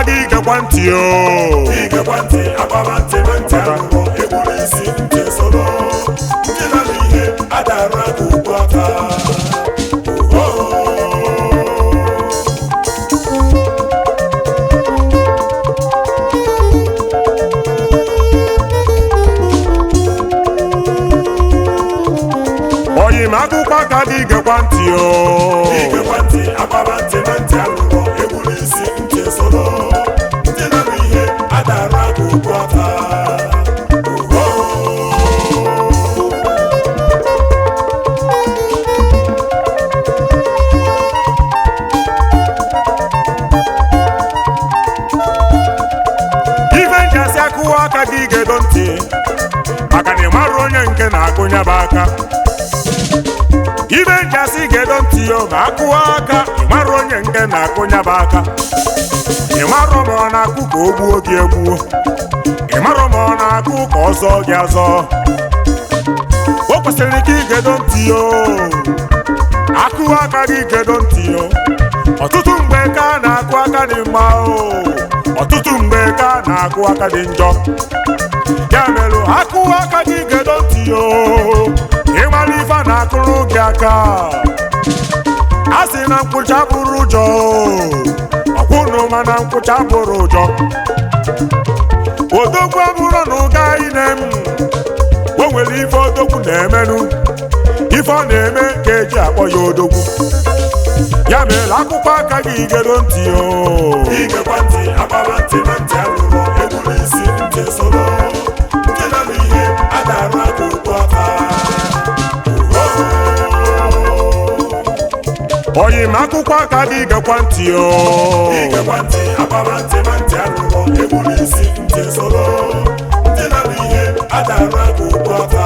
gị gekwa ntị o igekwa ntị agbaba ntị na ntị alụrụ egburu isi ntị soro ndị nara ihe adara aka ugbu aka oyi m akwụkwọ aka gị gekwa ntị o igekwa ntị agbaba ntị na ntị alụrụ egburu isi ntị soro ndị nara ihe adara aka ugbu aka ife nchasị akụwa aka gị gedo ntị maka na ị marụ onye nke na-akụnya bụ aka ife nchasị gedo ntị o ma akụwa aka ị marụ onye nke na-akụnya bụ aka ị marụ ma ọ na-akụ ka o gbuo gị egbuo ị marụ ma ọ na-akụ ka ọ zọọ gị azọ o kwesịrị ka igedo ntị o akụwa aka gị gedo ntị o ọtụtụ mgbe ka a na-akụ aka dị mma o ọtụtụ mgbe ka a na-akụ aka dị njọ ya mere akụwa aka gị gedo ntị o ịmara ife a na-akụrụ gị aka a sị na nkwụcha bụrụ ụjọ ọkwụnụ mana nkwụcha bụrụ ụjọ odogwu abụrụ na ụga ine m o nwere ife odogwu na-emenụ ife ọ na-eme ka eji akpọ ya odogwu ya mere akwụkwọ aka gị gedo ntị o igekwa ntị agbaba ntị na ntị alụrụ egburu isi ntị soro ndị nara ihe adara aka ugbu aka oyi m akwụkwọ aka gị gekwa ntị o igekwa ntị agbaba ntị na ntị alụrụ egburu isi ntị soro ndị nara ihe adara aka ugbu aka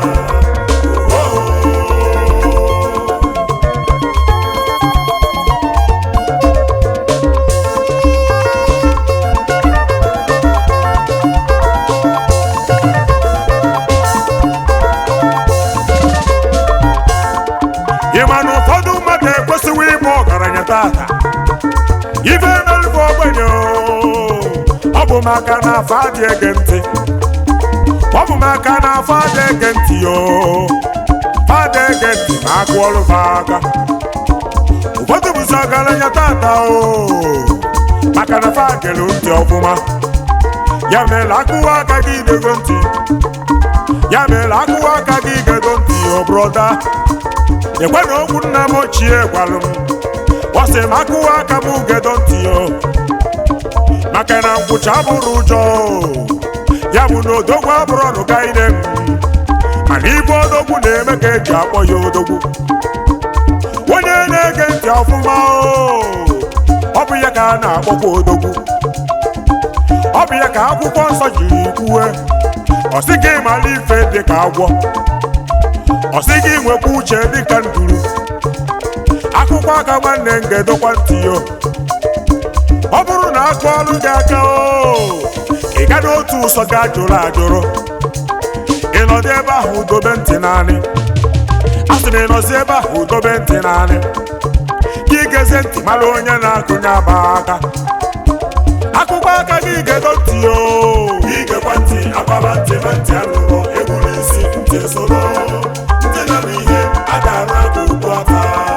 ị ma na ụfọdụ mmadụ ekwesịghị ịbụ ọgaranya tata ife emerụbụ ogbenye o. ọ bụ maka na afọ adị ege ntị ọ bụ maka na afọ adị ege ntị o fada ege ntị ma akụ ọrụ fa aka ụfọdụ bụzi ọgaranya tata o maka na fa gere ntị ọfụma ya mere akụwa aka gị dego ntị ya mere akụwa aka gị gedo ntị o broda ekwe na okwu nna m ochie gwalụ m ọ sị m akụwa aka m gedo ntị o maka na nkwụcha bụrụ ụjọ o. ya bụ na odogwu abụrụ ọnụga ine m mana ibe odogwu na-eme ka eji akpọ ya odogwu onye na-ege ntị ọfụma o ọ bụ ya ka a na-akpọkwa odogwu ọ bụ ya ka akwụkwọ nsọ jiri kwue ọ sị gị mara ife dị ka agwọ ọ sị gị nwekwa uche dịka nduru akwụkwọ aka nwanne m ga-edokwa ntị yo ọ bụrụ na akụ ọrụ gị aka o ị gaghị otu ụsọ gị ajụrụ ajụrụ ị nọdụ ebe ahụ dobe ntị naanị a sị m ị nọzi ebe ahụ dobe ntị naanị ka ị gezie ntị mara onye na-akụnye aba aka akwụkwọ aka gị ga-edo ntị yo igekwa ntị agbaba ntị na ntị alụrụ egburu isi ntị soro ndị nara ihe adara aka ugbu aka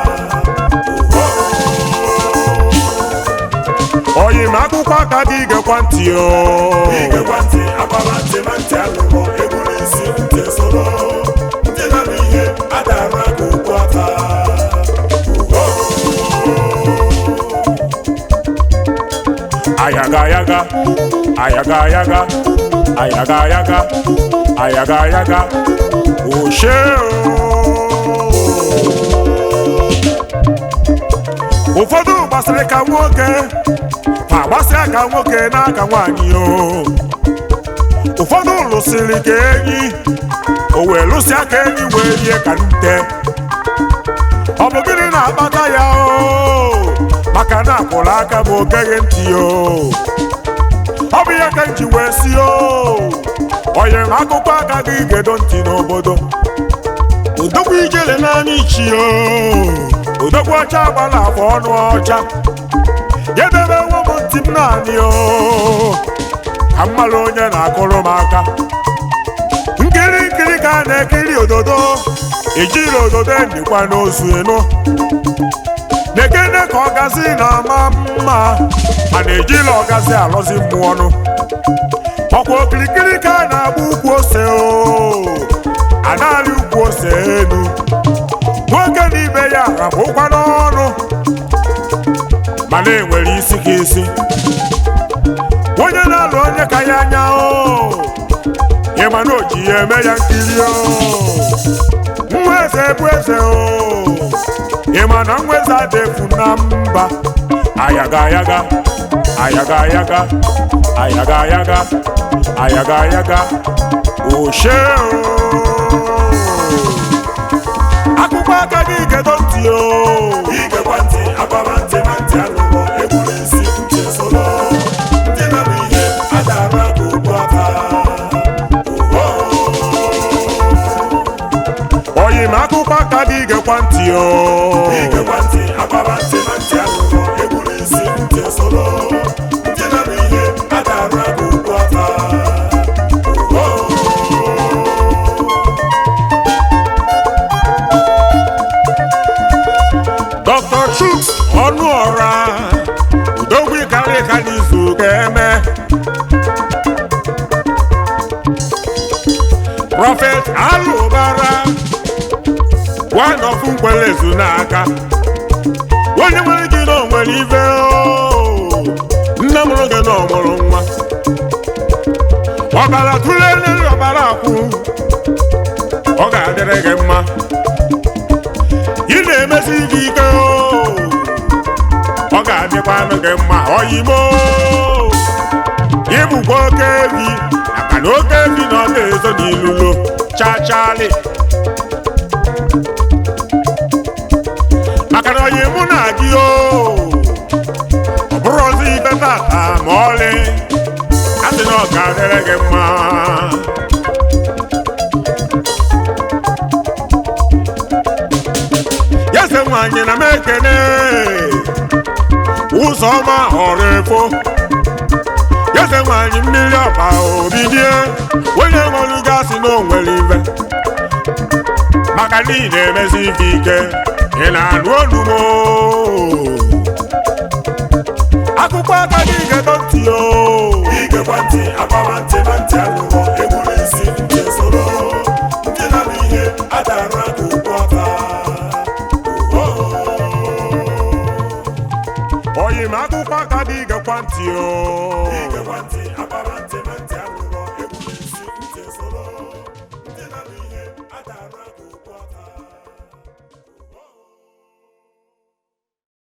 oyi m akwụkwọ aka gị gekwa ntị yo igekwa ntị agbaba ntị na ntị alụrụ egburu isi ntị soro ndị nara ihe adara aka ugbu aka ayaga ayaga ayaga ayaga ayaga ayaga ayaga ayaga oshe ụfọdụ gbasịrị ka nwoke ma gbasịa ka nwoke n'aka nwaanyị o ụfọdụ lụsịrị ka enyi o wee lụsịa ka enyi wee rie ka nte ọ bụ gịnị na-akpata ya o maka na akwụrụ aka m ogeghị ntị o ọ bụ ya ka m ji wee si o onye m akụkọ aka gị gedo ntị n'obodo odogwu ijele n'anya ichi o odogwu ọcha gbara afọ ọnụ ọcha ya debe nwa m ntị ntị m naanị o ka m mara onye na-akụrụ m aka nkiri nkiri ka a na-ekiri ododo ejiri ododo enyikwa n'ozu enu nekene ka ọgazi na-ama mma a na-ejila ọgazi alọzi mmụọ ọnụ ọkwa okirikiri ka a na-agba ukwu ose o anaghị ukwu ose elu nwoke na ibe ya rapụkwa n'ọnụ mana enwere isi ka isi onye na-alụ onye ka ya anya o ịma na o ji ya eme ya nkiri o nwa eze bụ eze o ịma na nwa eze adịfu na mba ayaga ayaga ayaga ayaga ayaga ayaga ayaga ayaga oshe o akpụkpọ aka gị gedo ntị o igekwa ntị agbaba ntị na ntị alụgbọ egburu isi ntị solo ndị na-eme ihe adara ka ugbu aka oyi m akpụkpọ aka gị gekwa ntị o igekwa ntị agbaba ntị na ntị alụgbọ egburu isi ntị solo ndị na-eme ihe adara ka ugbu aka Dr. Chuks ọnụ ọra udogwu karị ka n'izu ga-eme Prophet Alụbara one of nkwelezu n'aka onye nwere gị na o nwere ife o nne mụrụ gị na ọ mụrụ nwa ọbara tụlee n'elu ọbara akwụ ọ ga-adịrị gị mma ị na-emesi gị ike o ọ ga-adịkwa anụ gị mma oyimo ịbụkwa oke evi maka na oke evi na ọ na-ezo n'ilulo chachali maka na oyi mụ na gị o ọ bụrụ ọzọ ibe tata ma ọlị a sị na ọ ga-adịrị gị mma yase nwanyị na m ekene ụzọ ọma họrọ efo yase nwanyị mmiri ọba obidie onye nwere gasị na onwere ibe maka na ị na-emezi ife ike ị na-anụ olumo akụkọ aka gị gedo ntị o igekwa ntị agbaba ntị na ntị alụgbọ egburu isi ntị solo ndị na-eme ihe adara ka ugbu aka oyi m akụkọ aka gị gekwa ntị o igekwa ntị agbaba